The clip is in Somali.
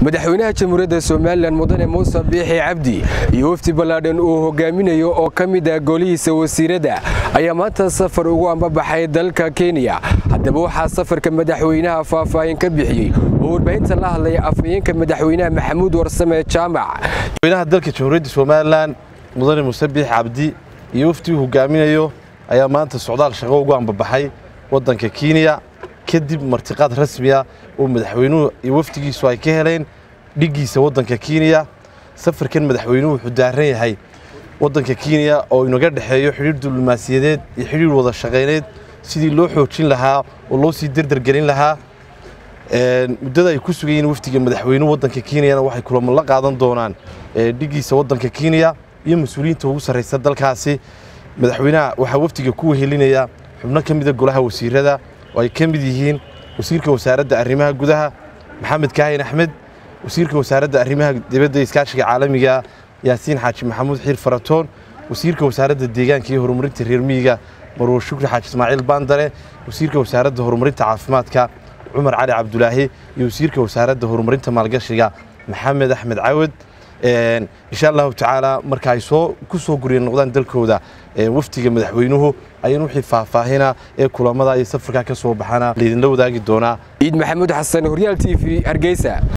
madaxweynaha jamhuuriyadda somalilan mudane muuse biixi cabdi iyo wafdi ballaadhan uu hogaaminayo oo ka mid ah golihiisa wasiiradda ayaa maanta safar ugu ambabaxay dalka kenya haddaba waxaa safarka madaxweynaha faahfaahin ka bixiyey oo warbaahinta la hadlaya afhayeenka madaxweynaha maxamuud warsame jaamac madaxweynaha dalka jamhuuriyadda somalilan mudane muuse biixi cabdi iyo wafdi uu hogaaminayo ayaa maanta socdaal shaqo ugu ambabaxay waddanka kenya kadib martiqaad rasmiya oo madaxweynuhu iyo wafdigiisu ay ka heleen dhiggiisa waddanka kenya safarkan madaxweynuhu wuxuu daaran yahay waddanka kenya oo inaga dhexeeyo xidhiir diblomaasiyadeed iyo xidhiir wada shaqayneed sidii loo xoojin lahaa oo loo sii derdergelin lahaa muddada ay ku sugayiin wafdiga madaxweynuhu waddanka kenyana waxay kulamo la qaadan doonaan dhiggiisa waddanka kenya iyo mas-uuliyiinta ugu sarraysa dalkaasi madaxweynaha waxaa wafdiga ku wehelinaya xubno ka mida golaha wasiirada oo ay ka mid yihiin wasiirka wasaaradda arrimaha gudaha maxamed kaahin axmed wasiirka wasaaradda arrimaha dibadda iskaashiga caalamiga yaasiin xaaji maxamuud xiir faratoon wasiirka wasaaradda deegaanka iyo horumarinta reer miyiga marwo shukri xaaji ismaaciil baandare wasiirka wasaaradda horumarinta caafimaadka cumar cali cabdulaahi iyo wasiirka wasaaradda horumarinta maalgashiga maxamed axmed cawad insha allahu tacaala marka ay soo ku soo gurya noqdaan dalkooda wafdiga madaxweynuhu ayaan wixii faahfaahina ee kulamada iyo safarkaa ka soo baxana laydinla wadaagi doonaa ciid maxamuud xasan horyaal t v hargeysa